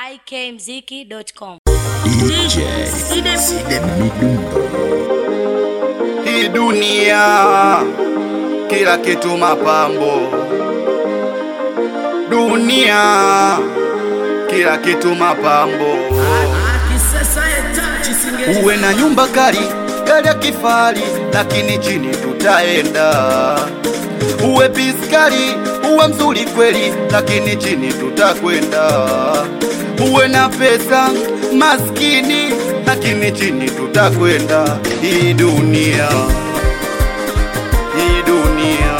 ikmziki.com. DJ Side Midundo Hii dunia kila kitu mapambo, dunia kila kitu mapambo. Uwe na nyumba kali, gari ya kifahari, lakini chini tutaenda. Uwe piskali, uwe mzuri kweli, lakini chini tutakwenda. Uwe na pesa maskini, lakini chini tutakwenda. Hii dunia, hii dunia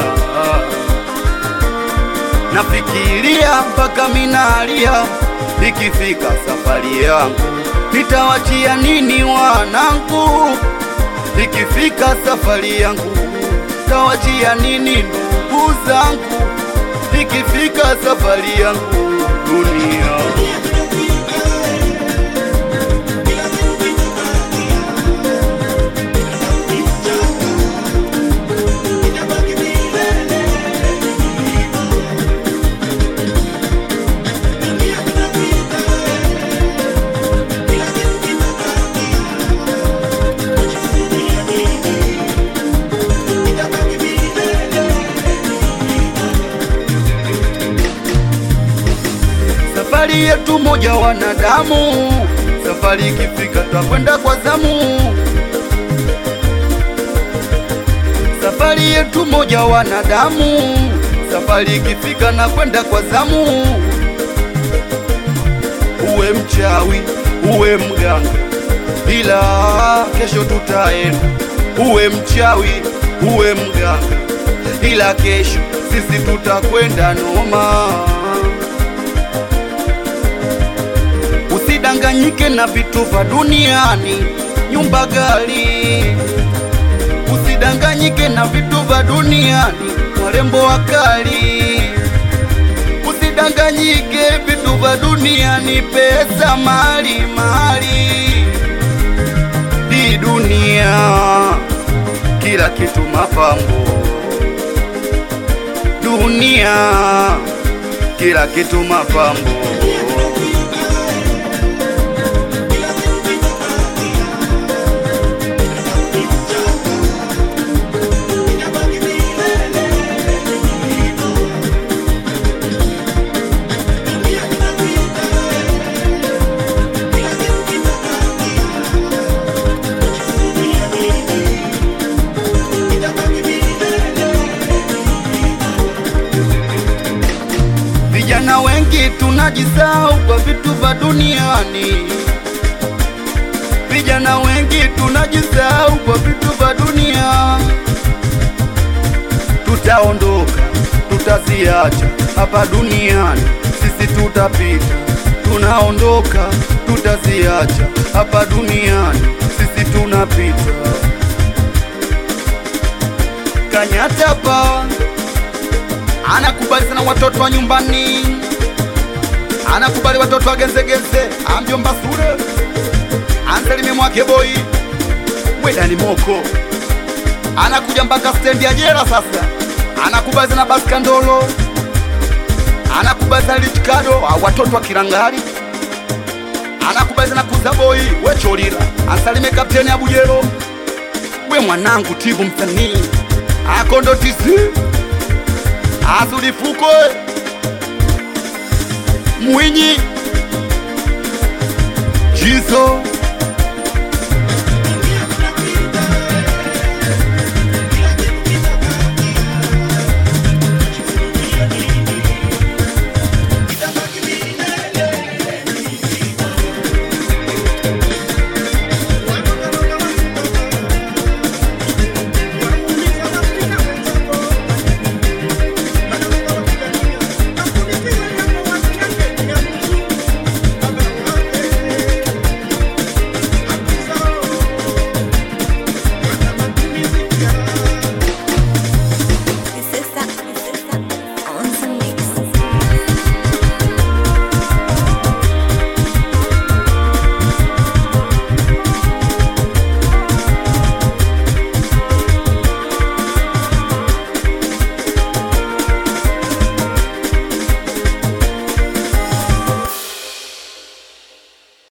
nafikiria mpaka minalia, ikifika safari yangu nitawachia nini wanangu? Ikifika safari yangu tawachia nini ndugu zangu? Ikifika safari yangu dunia Safari yetu moja wanadamu, safari ikifika twakwenda kwa zamu. Safari yetu moja wanadamu, safari ikifika na kwenda kwa zamu. Uwe mchawi, uwe mganga, ila kesho tutaenda. Uwe mchawi, uwe mganga, ila kesho sisi tutakwenda noma. Usidanganyike na vitu vya duniani, nyumba gari. Usidanganyike na vitu vya duniani, warembo wakali. Usidanganyike vitu vya duniani, pesa, mali, mali. Hii dunia kila kitu mapambo, dunia kila kitu mapambo. Vijana wengi tunajisahau kwa vitu vya duniani. Vijana wengi tunajisahau kwa vitu vya dunia. Tutaondoka, tutaziacha hapa duniani, sisi tutapita. Tunaondoka, tutaziacha hapa duniani, sisi tunapita. Kanyatapa anakubali sana watoto wa nyumbani, anakubali watoto wa genzegeze, amjomba Sule, Anselmi mwake boy, Mwedani Moko, anakuja mpaka stendi ya jela sasa, anakubali sana Baskandolo, anakubali sana Lichikado, ah, watoto wa Kilangali, anakubali sana Kuza boy, we Cholila, Ansalime kapteni Abujero, we mwanangu Tibu msanii, akondo tisi Azulifuko Mwinyi Jizo